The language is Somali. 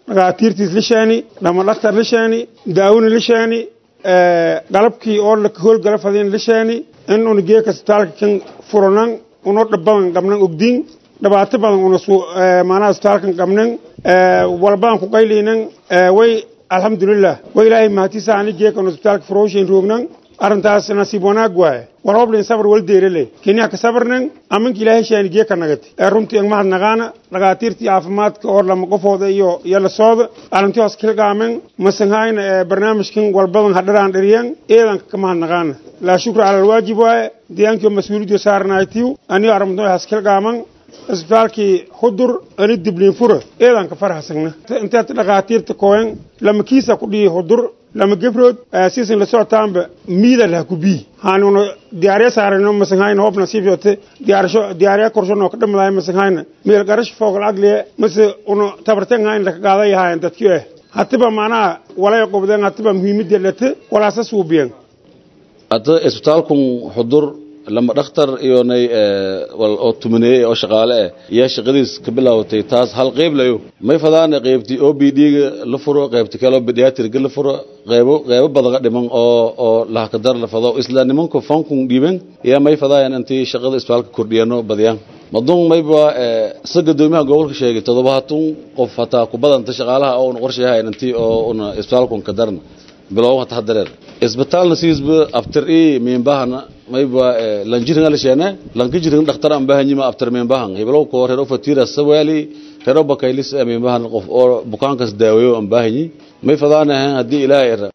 dhagaatiirtiis lishaani dhama dhaktar lishaani daawina lishaani qalabkii oo howlgala fadin lishaani in una geeka isbitaalka kan furanan uno dhabadan qabnan ogdin dhibaato badan una maanaha isbitaalkan qabnan walbadan ku qaylinan way alxamdulilah way ilaahay mahatiisa ani geekan isbitaalka furowshayn roognan arrintaas nasiib wanaag waaye war hoblin sabar wal deerale kenya ka sabarnan aminka ilaahay shaani geeka nagati ee runtii ang mahad naqaana dhagaatiirtii caafimaadka oo lama qofooda iyo iyo la sooda arrintii hoos kilgaamen masanhayna ee barnaamijkan walbadan hadharaan dhariyan eedanka ka mahad naqaana laa shukra cala alwaajib waaye deegaankiio mas-uuliyaddio saaranaaytiw aniyo arrimto has kilgaaman isbitaalkii hudur ani dibliin fura eedanka farhasagna inteed dhagaatiirta kooyan lama kiisa ku dhihi hudur lama gebrood siisan la socotaanba miidal ha ku bii haanuna diyaarya saarayno masanhayna hoob nasiib yote diyaarsho diyaarya korshono ka dhamadaay masanhayna meel garash foogal agliye mase una tabartenhayn laka qaaday hayan dadki eh hatiba macnaha walay qobdeen hatiba muhiimadda late walaasa suubiyen hadda isbitaalkun xudur lama dhakhtar iyonay wal oo tumaneeyey oo shaqaale ah yaa shaqadiis ka bilaawatay taas hal qayb layo may fadaana qaybtii o b d-ga la furo qaybti kale oo pediatriga la furo qaybo qaybo badaga dhiman oo oo lahakadar la fado isla nimanku fankun dhiiban yaa may fadaayan intii shaqada isbitaalka kordhiyano badiyaan madun mayba sa gadoomiyaha gobolka sheegay toddobaatan qof hataa ku badanta shaqaalaha oo una qorshayahayn intii oo una isbitaalkun ka darna bilow hata hadareer isbitaalna siisba aftar i miinbahana mayba lanjirin alishene lankijirin dhakhtar aan bahanyima aftar miinbahan hiblow ko rero fatira sawali rero bakaylis miinbahan qof oo bukaankas daaweeyo aan bahanyi may fadaana haddii ilaahay